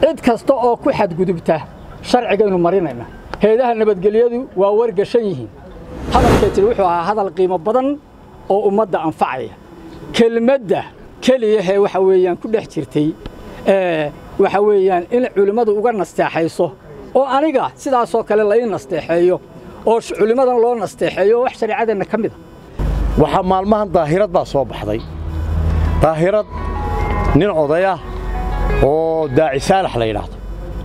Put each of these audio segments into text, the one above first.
cid kasta oo ku xadgudubta sharcigaynu marinayna heedaha nabadgelyadu waa wargashan yihiin hadalkay tiri wuxuu ahaa hadal qiimo badan oo ummadda anfacaya kelmadda keliyahee waxa weeyaan ku dhex jirtay waxa weeyaan in culimmadu uga nasteexayso oo aniga sidaasoo kale lai nasteexeeyo oo culimmadan loo nasteexeeyo wax shareecadeenna ka mid a waxaa maalmahan daahirad baa soo baxday daahirad nin odayah oo daaci saalax la yidhaahdo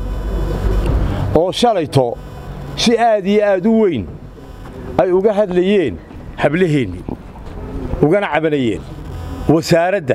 oo shalayto si aad iyo aad u weyn ay uga hadlayeen hablaheennii ugana cabanayeen wasaaradda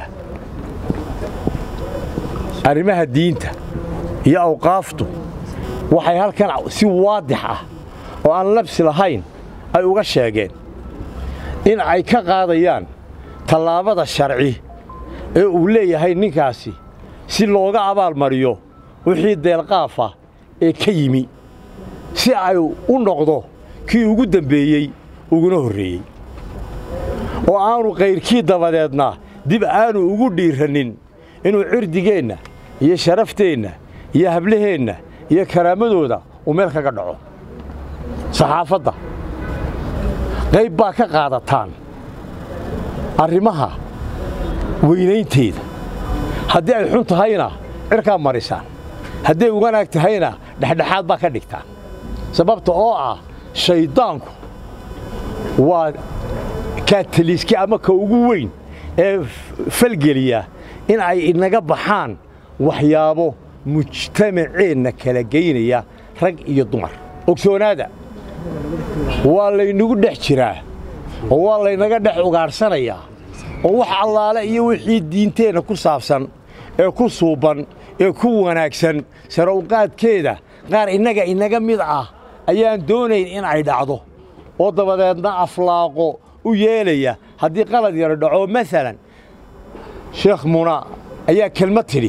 arrimaha diinta iyo awqaaftu waxay halkan si waadix ah oo aan labsi lahayn ay uga sheegeen in ay ka qaadayaan tallaabada sharci ee uu leeyahay ninkaasi si looga abaalmariyo wixii deelqaafa ee ka yimi si ay u noqdo kii ugu dembeeyey uguna horreeyey oo aanu kayrkii dabadeedna dib aanu ugu dhiirannin inuu cirdigeenna iyo sharafteenna iyo hablaheenna iyo karaamadooda uu meel kaga dhaco saxaafadda qayb baa ka qaadataan arrimaha weynaynteeda haddii ay xun tahayna cirkaa marisaan hadday wanaag tahayna dhexdhexaad baa ka dhigtaan sababta oo ah shayddaanku waa kaataliiski ama ka ugu weyn ee falgeliya in ay inaga baxaan waxyaabo mujtamaceenna kala geynaya rag iyo dumar ogsoonaada waa laynagu dhex jiraa oo waa laynaga dhex ugaadhsanayaa oo wax allaale iyo wixii diinteenna ku saabsan ee ku suuban ee ku wanaagsan sare uqaadkeeda qaar innaga inaga mid ah ayaan doonayn in ay dhacdo oo dabadeedna aflaaqo u yeelaya haddii qalad yaro dhaco maalan sheekh muna ayaa kelmad tidhi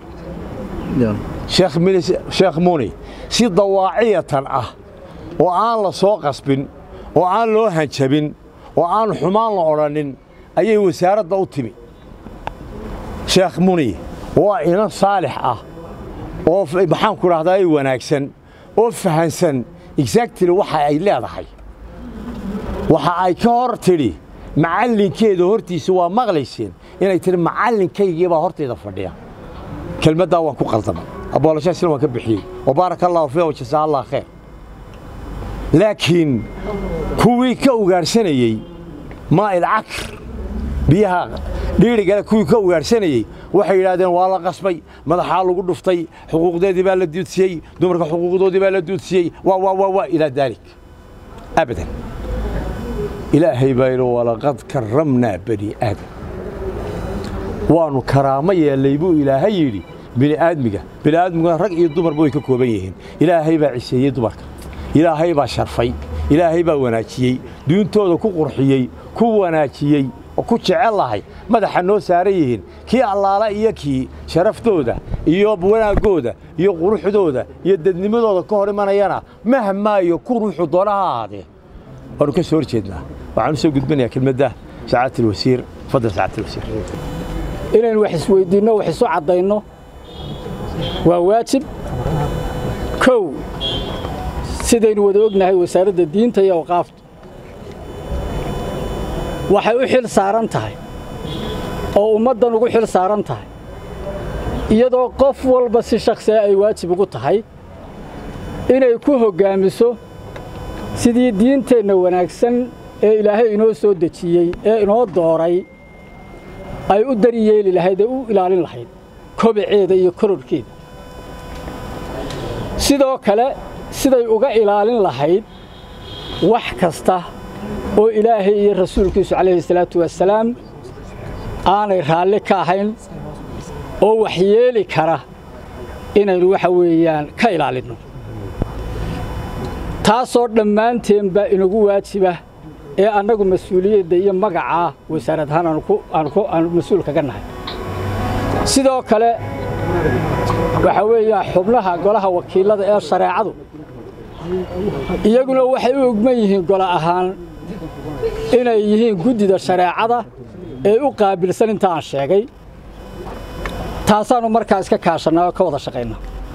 sheekh muni si dawaaciyatan ah oo aan la soo qasbin oo aan loo hanjabin oo aan xumaan la odhannin ayay wasaaradda u timi sheekh muni waa inan saalix ah oo maxaanku dhahdaa wanaagsan oo fahansan exactly waxa ay leedahay waxa ay ka hor tidhi macallinkeeda hortiisa waa maqlayseen inay tihi macallinkaygii baa hortayda fadhiya kelmaddaa waan ku qaldamay aboolashaasina waan ka bixiyey wa baaraka allahu fiiha wajazaa allah khayr laakiin kuwii ka ugaadhsanayey maa'il cakr biyaha dhiirigale kuwii ka ugaadhsanayey waxay yidhahdeen waa la qasbay madaxaa lagu dhuftay xuquuqdeedii baa la duudsiyey dumarka xuquuqdoodii baa la duudsiyey waa waa waa waa ilaa daalik abadan ilaahay baa yidhi walaqad karramnaa bani aadam waannu karaamo yeellay buu ilaahay yidhi bini'aadmiga bini'aadmiguna rag iyo dumarba way ka kooban yihiin ilaahay baa ciseeyey dumarka ilaahay baa sharfay ilaahay baa wanaajiyey duuntooda ku qurxiyey ku wanaajiyey oo ku jecel lahay madaxa noo saaran yihiin kii allaala iyo kii sharaftooda iyo wanaaggooda iyo quruxdooda iyo dadnimadooda ka hor imanayana mahmaayo ku ruuxu doona ha ahaadee waannu ka soo hor jeednaa waxaan u soo gudbinayaa kelmadda sacaadat alwasiir fadal sacaadat alwasiir inaynu wax isweyddiinno wax isu caddayno waa waajib kow sidaynu wada ognahay wasaaradda diinta iyo awqaafta waxay u xil saaran tahay oo ummaddan ugu xil saaran tahay iyadoo qof walba si shakhsiga ay waajib ugu tahay inay ku hoggaamiso sidii diinteenna wanaagsan ee ilaahay inoo soo dejiyey ee inoo dooray ay u daryeeli lahayd ee u ilaalin lahayd kobaceeda iyo kororhkeeda sidoo kale siday uga ilaalin lahayd wax kasta oo ilaahay iyo rasuulkiisu calayhi salaatu wasalaam aanay raalli ka ahayn oo waxyeeli kara inaynu waxa weeyaan ka ilaalinno taasoo dhammaanteenba inagu waajiba ee annagu mas-uuliyadda iyo magacaa wasaarad ahaan aanu mas-uul kaga nahay sidoo kale waxaa weeyaan xubnaha golaha wakiillada ee shareecadu iyaguna waxay u ogman yihiin golo ahaan inay yihiin guddida shareecada ee u qaabilsan inta aan sheegay taasaannu markaa iska kaashannaa oo ka wada shaqaynaa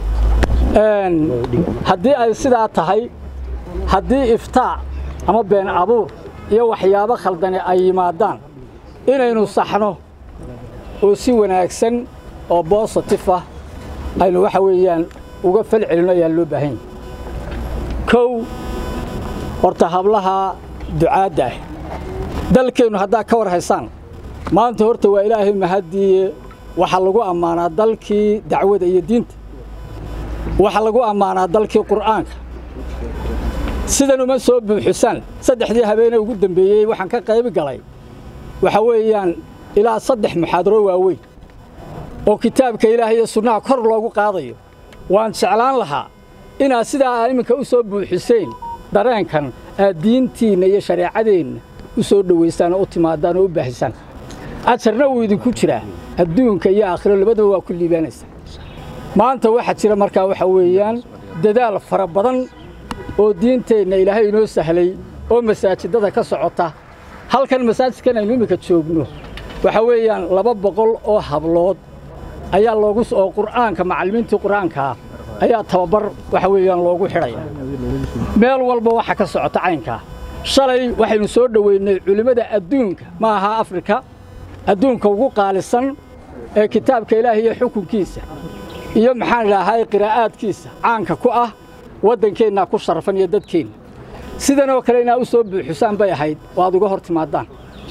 haddii ay sidaa tahay haddii iftaac ama been abuur iyo waxyaabo khaldani ay yimaadaan inaynu saxno oo si wanaagsan oo bositif ah aynu waxa weeyaan uga fal celinno ayaa loo baahan yahy kow horta hablaha ducaadda ah dalkeennu haddaa ka war haysaan maanta horta waa ilaahay mahaddiiye waxaa lagu ammaanaa dalkii dacwada iyo diinta waxaa lagu ammaanaa dalkii qur'aanka sidan uma soo buuxisaan saddexdii habeenee ugu dambeeyey waxaan ka qayb galay waxa weeyaan ilaa saddex muxaadaro waaweyn oo kitaabka ilaahay iyo sunnaha kor loogu qaadayo waan jeclaan lahaa inaad sidaa aa iminka u soo buuxiseen dareenkan aad diintiinna iyo shareecadeenna u soo dhowaysaan oo u timaadaan oo u baahisaan ajarna wuu idinku jiraa adduunka iyo aakhiro labadaba waa ku liibaanaysaa maanta waxaa jira markaa waxa weeyaan dadaal fara badan oo diinteenna ilaahay inoo sahlay oo masaajidada ka socota halkan masaajidkan aynu iminka joogno waxa weeyaan laba boqol oo hablood ayaa loogu oo qur'aanka macallimiintii qur'aankaa ayaa tababar waxa weeyaan loogu xidhaya meel walba waxa ka socota caynkaa shalay waxaynu soo dhoweynay culimmada adduunka ma aha afrika adduunka ugu qaalisan ee kitaabka ilaahay iyo xukunkiisa iyo maxaan idhaahay qiraa'aadkiisa caanka ku ah waddankeennaa ku sharafan iyo dadkeenna sidanoo kale inaa u soo buuxisaan bay ahayd oo aad uga hor timaadaan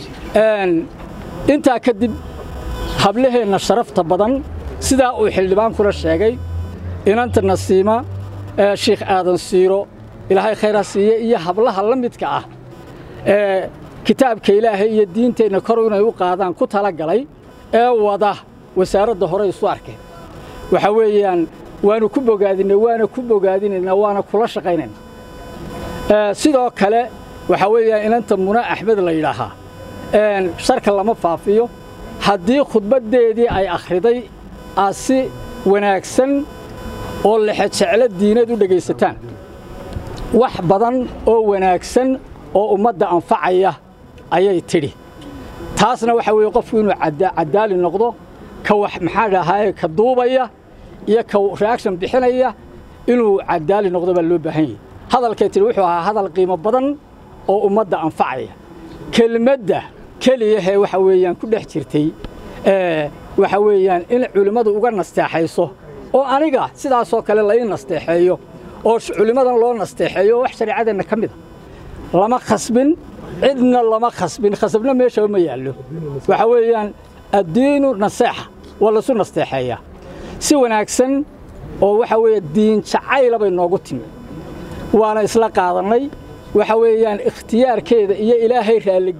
intaa kadib hablaheenna sharafta badan sidaa uu xildhibaankuna sheegay inanta nasiima shiikh aadan siiro ilaahay khayra siiye iyo hablaha la midka ah ee kitaabka ilaahay iyo diinteenna kor inay u qaadaan ku tala galay ee wada wasaaradda hore isu arkeen waxa weeyaan waanu ku bogaadinay waana ku bogaadinaynaa waana kula shaqaynaynaa sidoo kale waxaa weeyaan inanta muna axmed la yidhaahaa sharka lama faafiyo haddii khudbaddeedii ay akhriday aad si wanaagsan oo lexejeclo diinad u dhegaysataan wax badan oo wanaagsan oo ummadda anfacaya ayay tidhi taasna waxa weeye qofku inuu caddaali noqdo ka wax maxaa dhahaye ka duubaya iyo ka reaction bixinaya inuu caddaali noqdo baa loo baahan yahay hadalkay tidhi wuxuu ahaa hadal qiimo badan oo ummadda anfacaya kelmadda keliyahee waxa weeyaan ku dhex jirtay waxa weeyaan in culimmadu uga nasteexayso oo aniga sidaasoo kale la ii nasteexeeyo oo culimmadan loo nasteexeeyo oo wax shareecadeenna ka mid a lama khasbin cidna lama khasbin khasabna meeshaba ma yaallo waxa weeyaan addiinu naseexa waa lasu nasteexeeyaa si wanaagsan oo waxa weeye diin jacayla bay noogu timi waana isla qaadannay waxa weeyaan ikhtiyaarkeeda iyo ilaahay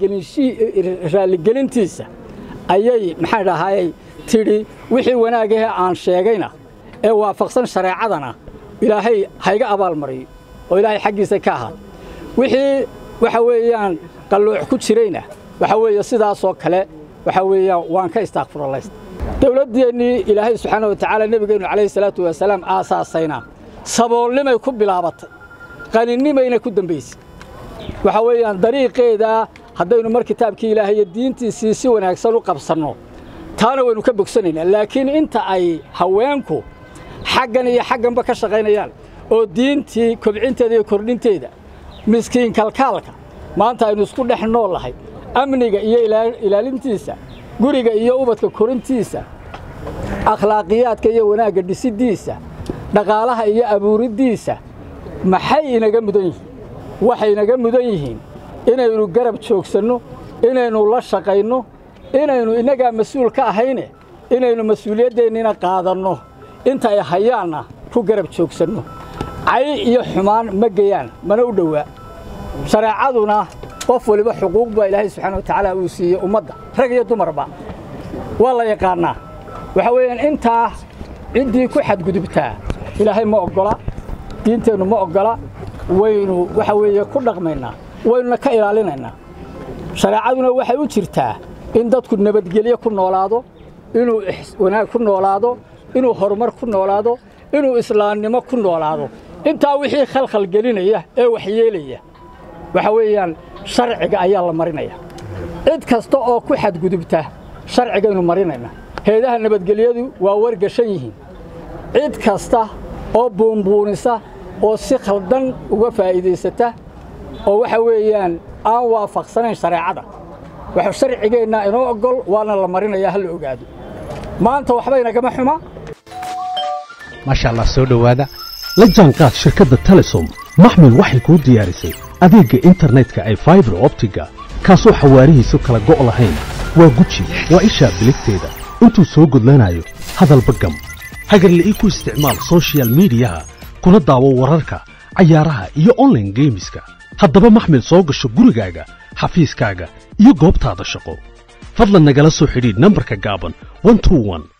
raalligelintiisa ayay maxaan dhahaayey tidhi wixii wanaagahee aan sheegayna ee waafaqsan shareecadana ilaahay hayga abaalmariyo oo ilaahay xaggiisa ka ahaad wixii waxa weeyaan qallooc ku jirayna waxa weeye sidaasoo kale waxa weeyaan waan ka istaaqfurallaysta dowladdeennii ilaahay subxaana wa tacaala nebigeennu calayhi salaatu wasalaam aasaasayna saboolnimay ku bilaabatay qaninimayna ku dembaysay waxa weeyaan dariiqeedaa haddaynu mar kitaabkii ilaahay iyo diintiisii si wanaagsan u qabsanno taana waynu ka bogsanaynaa laakiin inta ay haweenku xaggan iyo xagganba ka shaqaynayaan oo diintii kobcinteeda iyo kordhinteeda miskiin kalkaalka maanta aynu isku dhex nool lahay amniga iyo ilaalintiisa guriga iyo ubadka korintiisa akhlaaqiyaadka iyo wanaagga dhisiddiisa dhaqaalaha iyo abuuriddiisa maxay inaga mudan yihiin waxay inaga mudan yihiin inaynu garab joogsanno inaynu la shaqayno inaynu innagaa mas-uul ka ahayne inaynu mas-uuliyaddeennina qaadanno inta ay hayaanna ku garab joogsanno cay iyo xumaan ma geyaan mana u dhowaa shareecaduna qof waliba xuquuq baa ilaahay subxaana wa tacaala uu siiyey ummadda rag iyo dumarba waa la yaqaannaa waxa weeyaan intaa ciddii ku xadgudubtaa ilaahay ma oggola diinteennu ma oggola waynu waxa weeye ku dhaqmaynaa waynuna ka ilaalinaynaa shareecaduna waxay u jirtaa in dadku nabadgelyo ku noolaado inuu wanaag ku noolaado inuu horumar ku noolaado inuu islaamnimo ku noolaado intaa wixii khalkhal gelinaya ee waxyeelaya waxa weeyaan sharciga ayaa la marinaya cid kasta oo ku xadgudubta sharcigaynu marinayna heedaha nabadgelyadu waa wargashan yihiin cid kasta oo buunbuunisa oo si khaldan uga faa'iidaysata oo waxa weeyaan aan waafaqsanayn shareecada wax sharcigeenna inoo oggol waana la marinayaa ha la ogaado maanta waxbaynagama xuma maasha allah soo dhowaada la jaanqaad shirkadda telesom maxmil waxay kuu diyaarisay adeegga internetka ay faibar optiga kaasoo xawaarihiisu kala go' lahayn waa guji waa ishaa biligteeda intuu soo gudlanayo hadalba gam hagarle ii ku isticmaal sochial midiyaha kuna daawo wararka cayaaraha iyo onlaine geemiska haddaba maxmil soo gasho gurigaaga xafiiskaaga iyo goobtaada shaqo fadlan nagala soo xidhiidh nambarka gaaban